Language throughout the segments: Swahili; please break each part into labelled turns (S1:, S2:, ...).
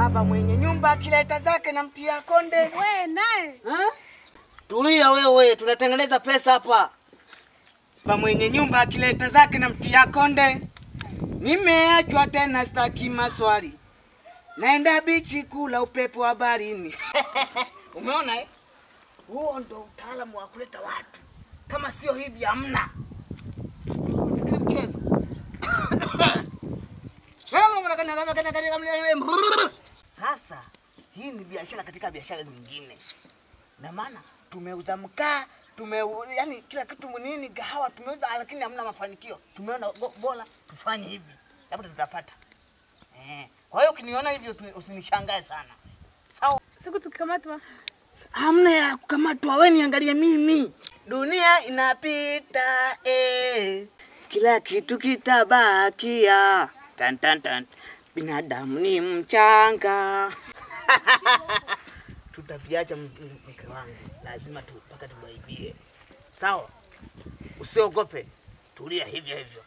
S1: Baba mwenye nyumba akileta zake na mtia konde.
S2: We naye
S1: Ha? Tulia wewe, tunatengeneza pesa hapa. Baba mwenye nyumba akileta zake na mtia konde. Nimeachwa tena, staki maswali. Naenda bichi kula upepo wa baharini. Umeona eh? Huo ndo utaalamu wa kuleta watu. Kama sio hivi hamna. Fikiri mchezo. Sasa hii ni biashara katika biashara nyingine, na maana tumeuza mkaa tume, yani kila kitu nini, gahawa tumeuza, lakini hamna mafanikio. Tumeona bo- bora tufanye hivi, labda tutapata. Eh, kwa hiyo ukiniona hivi usini- usinishangae sana, sawa?
S2: siku tukikamatwa
S1: Hamna ya kukamatwa, wewe niangalie mimi. Dunia inapita eh, kila kitu kitabakia. Tan, tan, tan. Binadamu ni mchanga. Tutaviacha m- m- mke wangu, lazima tu mpaka tuwaibie. Sawa, usiogope, tulia hivyo hivyo.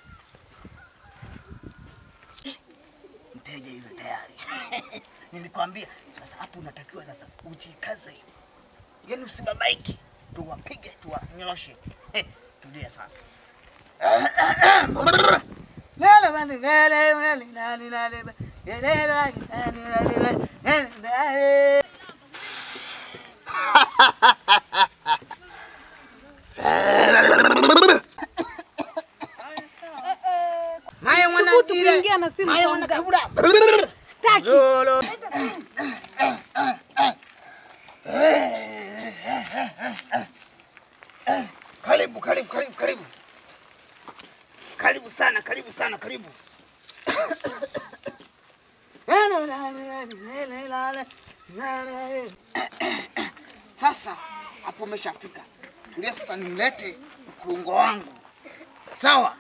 S1: Eh, Mteja yule tayari. Nilikwambia sasa, hapo unatakiwa sasa ujikaze, yaani usibabaike, tuwapige tuwanyoshe. Eh, Tulia sasa. Lele bani, lele bani, lele lele bani, lele bani, lele lele bani, lele lele. Maya mwana
S2: Subutu
S1: jire.
S2: kuingia na simu
S1: Maya
S2: kwa
S1: mwana
S2: mganga.
S1: kabura.
S2: Staki.
S1: Lolo. Karibu, karibu, karibu, karibu. Karibu sana, karibu sana, karibu. Sasa hapo umeshafika. Tulia sasa, nimlete mkurungo wangu. Sawa?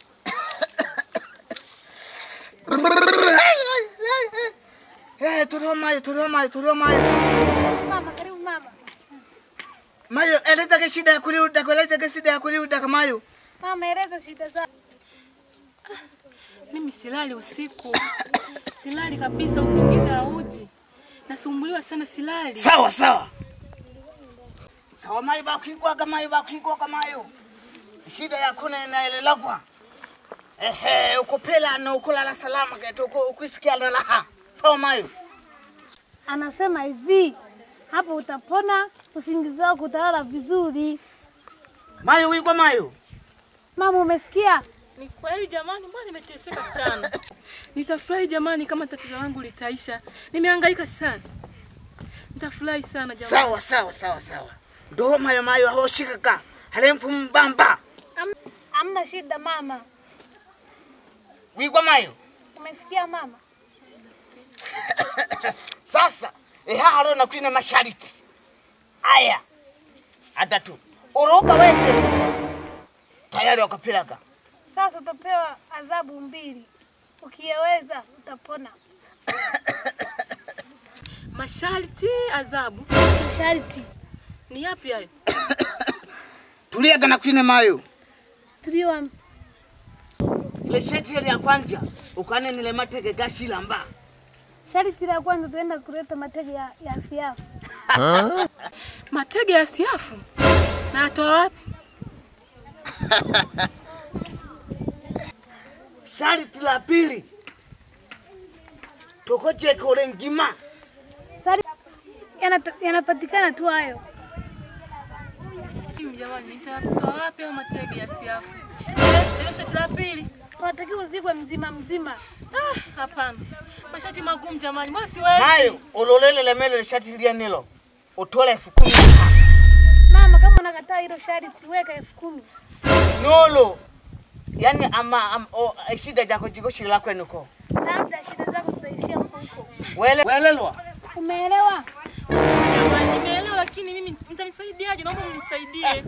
S1: Eh, tulio mayo, tulio mayo, tulio mayo.
S2: mama karibu mama
S1: Mayo, eleza ke shida ya kuliuda, eleza ke shida ya kuliuda kamayo.
S2: mama eleza shida zako
S3: Mimi silali usiku, silali kabisa, usingizi hauji, nasumbuliwa sana, silali.
S1: Sawa sawa. Sawa mayo bakigwa kamayo bakigwa kamayo. Shida yako na inaelelagwa. Ehe, ukopela na ukulala salama keto uko ukisikia na raha. Sawa mayo.
S2: anasema hivi hapo utapona usingizi wako utalala vizuri
S1: Mayo wigwa mayo.
S2: mama umesikia
S3: Ni kweli jamani, mbona nimeteseka sana. Nitafurahi jamani kama tatizo langu litaisha. Nimehangaika sana, nitafurahi sana jamani.
S1: Sawa sawa sawa sawa. Ndo mayo mayo hoshikaka. Halemfu mbamba.
S2: Am- amna shida mama
S1: Wigwa mayo.
S2: umesikia mama
S1: Sasa eha haro na kwine mashariti aya atatu uruka wese tayari wakapilaga
S2: sasa utapewa adhabu mbili ukiyeweza utapona
S3: Masharti, adhabu
S2: sharti
S3: ni yapi hayo?
S1: tuliaga na kwine mayo
S2: tuliwa
S1: ile sheti ile ya kwanja ukane nile matege gashilamba
S2: sharti la kwanza tuenda kuleta matege ya, ya fiafu
S3: Matege ya siafu na atoa wapi?
S1: shariti la pili tokojeka ule ngima
S2: Sari yanata- yanapatikana tu hayo
S3: Mimi jamani, nitatoa wapi hayo matege ya siafu? Ile ile shati la pili.
S2: unatakiwa uzikwe mzima mzima
S3: Ah, hapana. Mashati magumu jamani, mbona siwezi?
S1: mayo ulolele lemele le shati lia nilo utole elfu kumi
S2: mama kama unakataa hilo sharti weka elfu kumi
S1: nolo yani ama, ama o, shida jako jiko shila kwenuko
S2: labda shida zako zitaishia huko huko
S1: wele welelwa
S2: umeelewa
S3: Jamani, nimeelewa lakini mimi mtanisaidiaje? Naomba mnisaidie.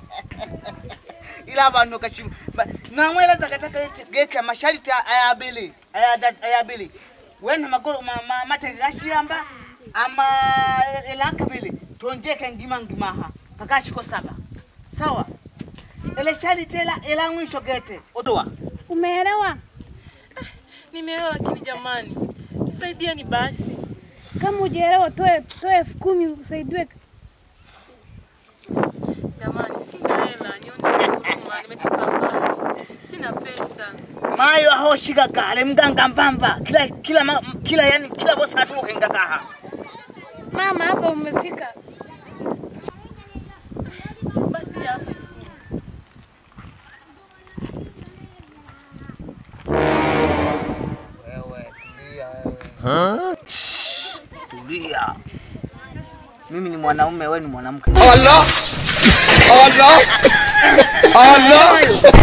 S1: ila abantu kashima namweleza kataka eti geke mashariti ayabili ayada- ayabili wena magoro ma- ma- matege gashiyamba ama elakabili tonjeke ngima ngimaha kakashiko saba sawa ele shariti ela ela mwisho gete odowa
S2: umeelewa
S3: Nimeelewa lakini jamani, nisaidieni basi.
S2: Kama hujaelewa, toe toe elfu kumi usaidiwe.
S3: Jamani, sina hela, nione huruma, nimetoka mbali, sina pesa.
S1: mayo aho shiga gale mganga mbamba kila kila ma, kila yani kila bosa atukenga kaha
S2: Mama, hapa umefika.
S3: Basi hapo
S1: wewe tulia wewe Shh, tulia mimi ni mwanaume wewe ni mwanamke
S4: Allah! Allah! Allah!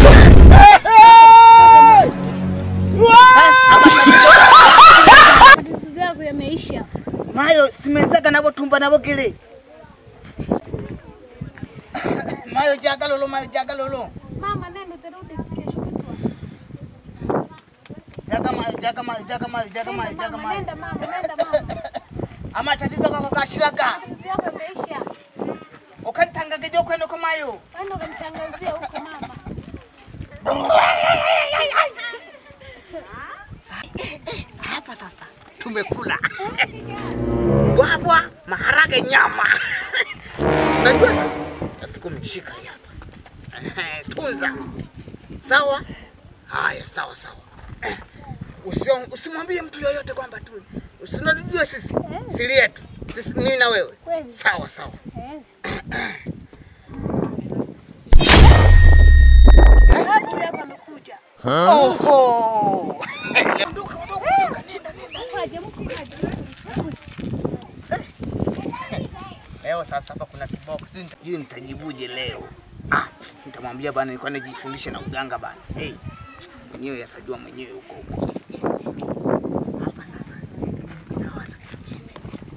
S2: Matatizo yako yameisha.
S1: mayo simenzaga nabo tumba nabo gele mayo jaga lolo mayo jaga lolo
S2: Mama, nenda utarudi kesho kutwa.
S1: jaga mayo jaga mayo jaga mayo jaga mayo
S2: Nenda
S1: jaga
S2: mama,
S1: mayo
S2: nenda mama, nenda mama.
S1: ama tatizo kako kashilaga
S2: Matatizo yako yameisha.
S1: ukantangaga jo kwenda kwa mayo
S2: Wenda ukamtangazia huko mama.
S1: hapa sasa tumekula bwabwa maharage nyama unajua sasa elfu kumi shika hii hapa Ehe, tunza sawa haya sawa sawa Eh, usio- usimwambie mtu yoyote kwamba tu usinajua sisi siri yetu sisi mimi na wewe
S2: Kweli.
S1: sawa sawa
S2: Eh.
S1: oho ondoka ondoka ondoka nenda nenda
S2: Mkaje, mkaje.
S1: Leo sasa hapa kuna kiboko, sijui sijui nitajibuje leo. Ah, nitamwambia bana, nilikuwa najifundisha na uganga bana. Hey, mwenyewe atajua mwenyewe huko huko. Hapa sasa nawaza kingine.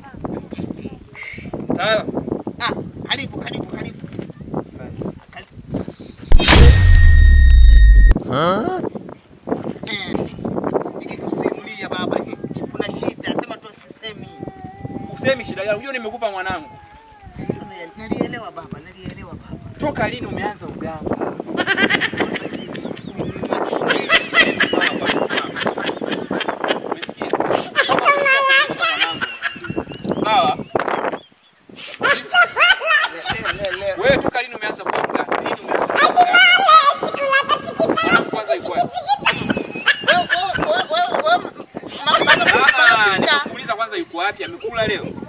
S4: Tala.
S1: Ah, karibu karibu karibu. Karibu. Eh, Nikikusimulia baba, kuna shida, sema tu sisemi.
S4: Usemi shida yangu. Unajua nimekupa mwanangu.
S1: Nalielewa baba, nalielewa baba.
S4: Toka lini umeanza uganga? Umesikia? Sawa. Wewe toka lini umeanza kuwa mganga? Lini umeanza kuwa mganga? Mwanangu kwanza yuko wapi?
S1: Wewe wewe wewe wewe
S4: Ah, ah, nikuuliza kwanza yuko wapi? Amekula leo?